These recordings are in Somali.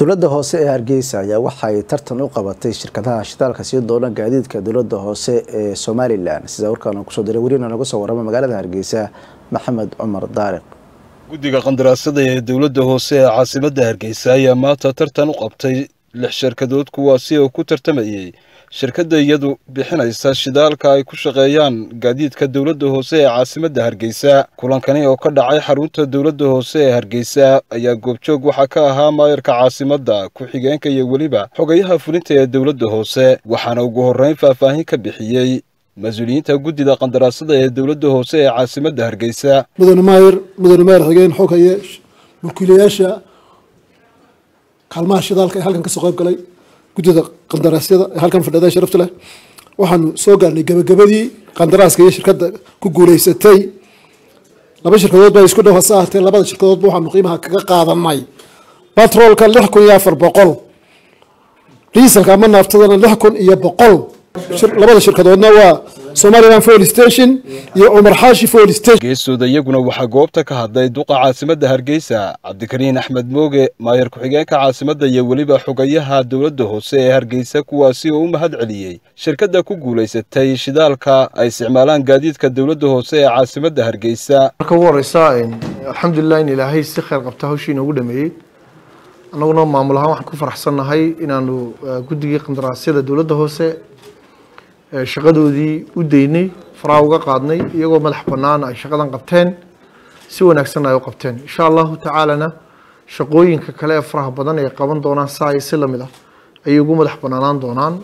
dowladda hoose ee hargeysa ayaa waxay tartan u qabatay shirkadaha shidaalka sii doona gaadiidka dowladda hoose ee somalilan sida warkaan kusoo diray weriina naga soo warama magaalada hargeysa maxamed cumar daariq guddiga qandaraasada ee dowladda hoose ee caasimadda hargeysa ayaa maanta tartan u qabtay lix shirkadood kuwaasi oo ku tartamayey shirkadda iyadu bixinaysa shidaalka ay ku shaqeeyaan gaadiidka dowladda hoose ee caasimadda hargeysa kulankani oo ka dhacay xarunta dowladda hoose ee hargeysa ayaa goobjoog waxaa ka ahaa maayarka caasimadda ku-xigeenka iyo weliba xogayaha fulinta ee dowladda hoose waxaana ugu horreyn faahfaahin ka bixiyey mas-uuliyiinta guddida qandaraasada ee dowladda hoose ee caasimadda hargeysa mudane maayar mudane maayar xigeen xogaye mulkiilayaasha kaalmaha shidaalka ee halkan kasoo qayb galay guddida qandaraasyada ee halkan fadhida sharafta leh waxaanu soo gaarnay gabagabadii qandaraaska iyo shirkadda ku guuleysatay laba shirkadood baa isku dhow hase ahatee labada shirkadoodba waxaanu qiimaha kaga qaadanay batroolka lix kun iyo afar boqol diiselka ama naaftadana lix kun iyo boqol labada shirkadoodna waa somalilan foil station iyo cumar xaashi foil station geesooda iyaguna waxaa goobta ka hadlay duqa caasimadda hargeysa cabdikariin axmed mooge maayar ku-xigeenka caasimadda iyo weliba xogayaha dowladda hoose ee hargeysa kuwaasi oo u mahad celiyey shirkadda ku guulaysatay shidaalka ay isticmaalaan gaadiidka dowladda hoose ee caasimadda hargeysa marka ugu horeysa alxamdulilah in ilaahay si kheyr qabta hawshii inoogu dhameeyey annaguna maamul ahaan waxaan ku faraxsannahay inaanu guddigii qandaraasyada dowladda hoose shaqadoodii u daynay faraha uga qaadnay iyagoo madax bannaan ay shaqadan qabteen si wanaagsanna ay u qabteen insha allahu tacaalana shaqooyinka kale ee faraha badan ay qaban doonaan saa iyo si lamid ah ayay ugu madax bannaanaan doonaan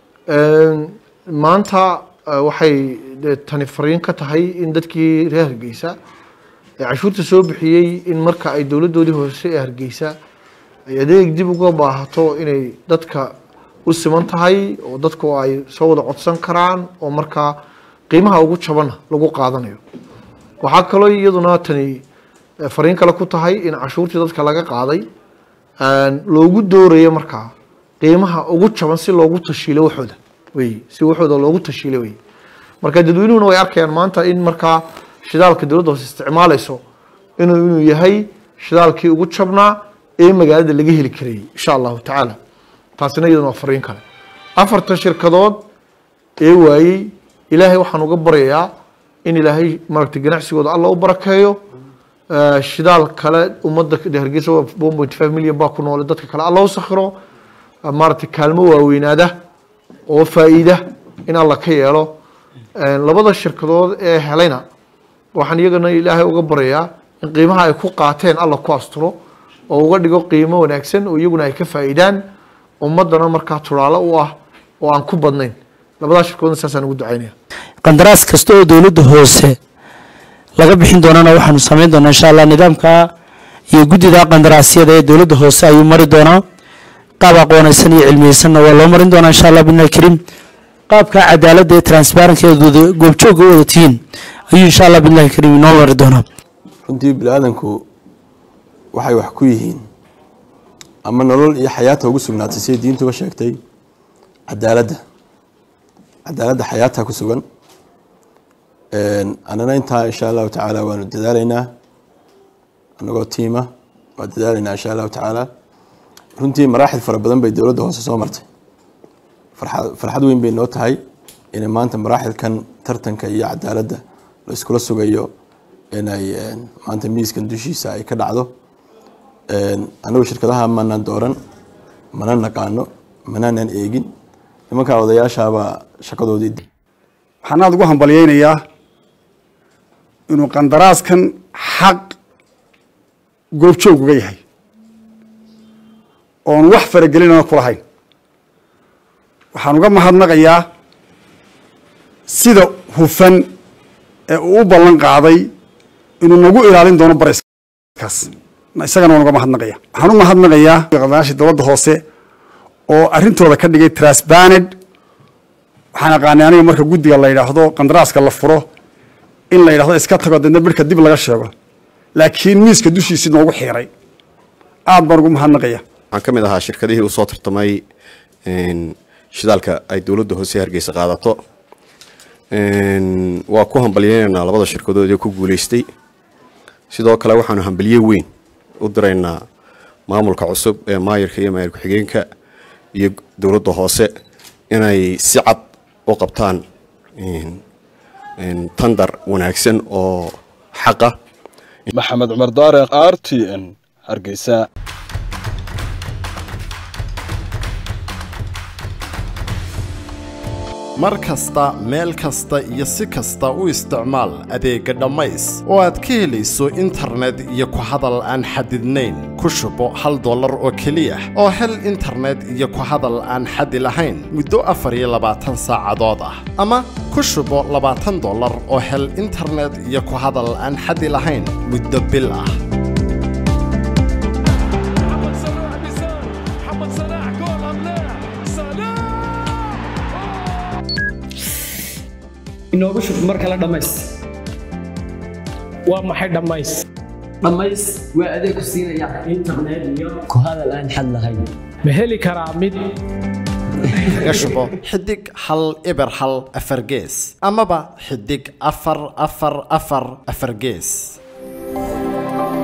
maanta waxay tani fariin ka tahay in dadkii reer hargeysa ee cashuurta soo bixiyey in marka ay dowladdoodii hoose ee hargeysa ay adeeg dib uga baahato inay dadka u siman tahay oo dadku ay soo wada codsan karaan oo markaa qiimaha ugu jabana lagu qaadanayo waxaa kaloo iyaduna tani fariin kale ku tahay in cashuurtii dadka laga qaaday loogu doorayo markaa qiimaha ugu jaban si loogu tashiilo waxooda wey si waxooda loogu tashiilo wey marka dadweynuhuna way arkayaan maanta in markaa shidaalka dowladda hoose isticmaalayso inuu inuu yahay shidaalkii ugu jabnaa ee magaalada laga heli karayay insha allahu tacaala taasina iyaduna waa fariin kale afarta shirkadood ee waayey ilaahay waxaan uga baryayaa in ilaahay maaragtay ganacsigooda alla u barakeeyo shidaal kale ummadda hargeysa one point five million baa ku noole dadka kale alla u sakhiro maaragtay kaalmo waaweynaada oo faa'iida in alla ka yeelo labada shirkadood ee helayna waxaan iyagana ilaahay uga baryayaa in qiimaha ay ku qaateen alla ku asturo oo uga dhigo qiimo wanaagsan oo iyaguna ay ka faa'iidaan ummadana markaa turaalo u ah oo aan ku badnayn labadaa shirkoodna saasaan ugu ducaynaya qandaraas kasta oo dowladda hoose laga bixin doonana waxaanu samayn doonaa insha allah nidaamka iyo guddida qandaraasyada ee dowladda hoose ayuu mari doonaa qaab aqoonaysan iyo cilmiyeysanna waa loo marin doonaa insha allah bidnaahi kariim qaabka cadaaladda ee transparentka ee goobjoogga u wada tihiin ayuu insha allah bidnaahi kariim inoo mari doonaa runtii bini-aadanku waxay wax ku yihiin ama nolol iyo xayaata ugu sugnaatay siday diintuba sheegtay cadaaladda cadaaladda xayaata ku sugan annana intaa insha allahu tacaala waanu dadaalaynaa anagoo tiima waa dadaalaynaa insha allahu tacaala runtii maraaxil fara badan bay dowladda hoose soo martay farxad weyn bay noo tahay inay maanta maraaxilkan tartanka iyo cadaaladda la iskula sugayo inay maanta miiskan dushiisa ay ka dhacdo anagu shirkadaha manaan dooran mana naqaano manaanan eegin nimankaa odayaashaabaa shaqadoodii waxaan aada ugu hambalyeynayaa inuu qandaraaskan xaq goobjoog uga yahay oon wax faragelinana ku lahayn waxaan uga mahadnaqayaa sida hufan ee uu u ballan qaaday inuu nagu ilaalin doono barayskaas isagana waan uga mahadnaqaya waxaan u mahadnaqayaa qandaraashii dowladda hoose oo arrintooda ka dhigay transbaned waxaan aqaanay aniga marka guddiga la yidhaahdo qandaraaska la furo in la yidhahdo iska tago deedna birhka dib laga sheego laakiin miiska dushiisii noogu xiiray aad baan ugu mahadnaqaya waxaan ka mid ahaa shirkadihii usoo tartamay shidaalka ay dowladda hoose hargeysa qaadato waa ku hambalyeynaynaa labada shirkadood ee ku guuleystay sidoo kale waxaanu hambalye weyn u diraynaa maamulka cusub ee maayirka iyo maayir ku-xigeenka iyo dowladda hoose inay si cad u qabtaan tandar wanaagsan oo xaqa maxamed cumar daareq r t n hargeysa mar kasta meel kasta iyo si kasta u isticmaal adeegga dhammays oo aad ka helayso internet iyo ku hadal aan xadidnayn ku shubo hal dollar oo keliya oo hel internet iyo ku hadal aan xadi lahayn muddo afar iyo labaatan saacadood ah ama ku shubo labaatan dollar oo hel internet iyo ku hadal aan xadi lahayn muddo bil ah inoogu shub mar kale dhammays waa maxay dhammays dhammays waa adeeg ku siinaya internet iyo ku hadal aan xad lahayn ma heli karaa mid kaga shubo xidig hal eber hal afar gees amaba xidig afar afar afar afar gees